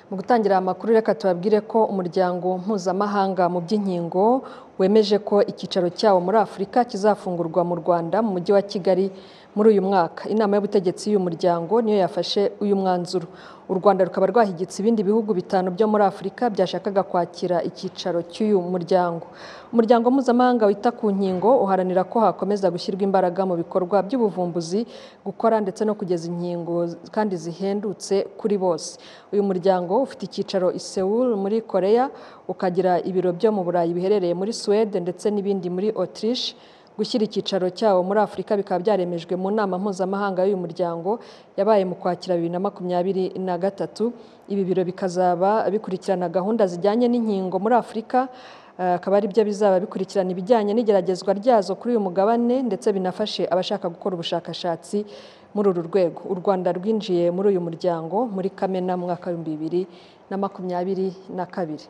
Mu gutangira aya makuru reka tubabwire ko umuryango mpuzamahanga mu by'inkingo wemeje ko icyicaro cyawo muri Afurika kizafungurwa mu Rwanda mu mujyi wa Kigali muri uyu mwaka inama y'ubutegetsi y'uyu muryango niyo yafashe uyu mwanzuro u Rwanda rukaba rwahigitse ibindi bihugu bitanu byo muri Afurika byashakaga kwakira icyicaro cy'uyu muryango umuryango mpuzamahanga wita ku nkingo uharanira ko hakomeza gushyirwa imbaraga mu bikorwa by'ubuvumbuzi gukora ndetse no kugeza inkingo kandi zihendutse kuri bose uyu muryango ufite icyicaro i Seoul muri Korea ukagira ibiro byo mu Burayi biherereye muri Suwede ndetse n'ibindi muri Autriche gushyira icyicaro cyawo muri Afurika bikaba byaremejwe mu nama mpuzamahanga y'uyu muryango yabaye mu kwakira bibiri na makumyabiri na gatatu ibi biro bikazaba bikurikirana gahunda zijyanye n'inkingo muri Afurika akaba ari byo bizaba bikurikirana ibijyanye n'igeragezwa ryazo kuri uyu mugabane ndetse binafashe abashaka gukora ubushakashatsi muri uru rwego u Rwanda rwinjiye muri uyu muryango muri Kamena mu mwaka w'ibihumbi bibiri na makumyabiri na kabiri